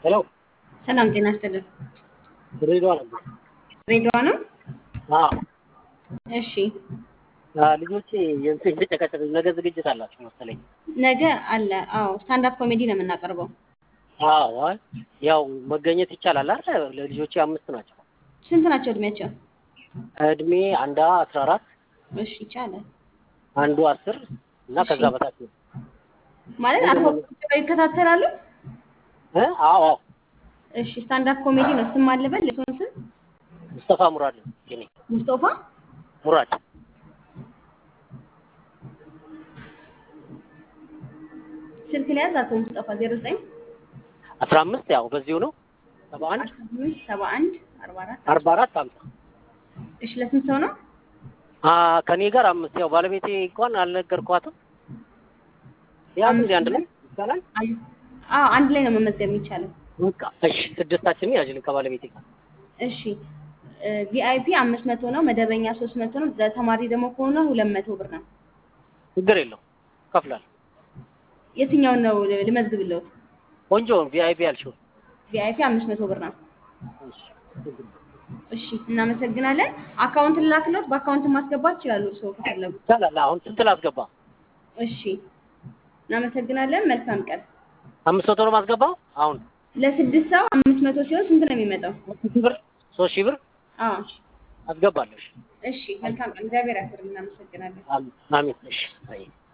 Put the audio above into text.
ሄሎ ሰላም ጤና ይስጥልን። ድሬዳዋ ነበር። ድሬዳዋ ነው? አዎ እሺ አ፣ ልጆቼ የእንትን የተጨቀጨቀ ነገ ዝግጅት አላቸው መሰለኝ። ነገ አለ። አዎ ስታንድ አፕ ኮሜዲ ነው የምናቀርበው። አዎ አይ፣ ያው መገኘት ይቻላል አይደል? ለልጆቼ አምስት ናቸው። ስንት ናቸው እድሜያቸው? እድሜ አንዷ አስራ አራት እሺ ይቻላል አንዱ አስር እና ከዛ በታች ነው። ማለት አልፎ ይከታተላሉ። እ? አዎ አዎ እሺ ስታንድ አፕ ኮሜዲ ነው። ስም አለበል የሰውን ስም ሙስጠፋ ሙራድ ነው የኔ ሙስጦፋ ሙራድ። ስልክ ላይ ያዝ አቶ ሙስጠፋ 09 አስራ አምስት ያው በዚሁ ነው ሰባ አንድ 71 44 አርባ አራት ሀምሳ እሺ ለስንት ሰው ነው? አ ከኔ ጋር አምስት ያው ባለቤቴ እንኳን አልነገርኳትም። ያው አምስት እንግዲህ አንድ ላይ ይቻላል። አዎ አንድ ላይ ነው መመዝገብ የሚቻለው። በቃ እሺ፣ ስድስታችን ያጅልን ከባለቤቴ ጋር እሺ ቪአይፒ አምስት መቶ ነው። መደበኛ ሶስት መቶ ነው። ለተማሪ ደግሞ ከሆነ ሁለት መቶ ብር ነው። ችግር የለው ከፍላል። የትኛውን ነው ልመዝግብልዎት? ቆንጆ ቪአይፒ ያልሽው ቪአይፒ አምስት መቶ ብር ነው። እሺ፣ ችግር የለው። እሺ እናመሰግናለን። አካውንት ልላክልዎት? በአካውንት ማስገባት ይችላሉ እርስዎ ከፈለጉ። ይቻላል። አሁን ስንት ላስገባ? እሺ እናመሰግናለን። መልካም ቀን። አምስት መቶ ነው ማስገባው። አሁን ለስድስት ሰው አምስት መቶ ሲሆን ስንት ነው የሚመጣው? ሶስት ሺህ ብር ሶስት ሺህ ብር አዎ አስገባለሁ። እሺ፣ እሺ መልካም ቀን። እግዚአብሔር ያክብር። እናመሰግናለን። አሜን። እሺ፣ አይ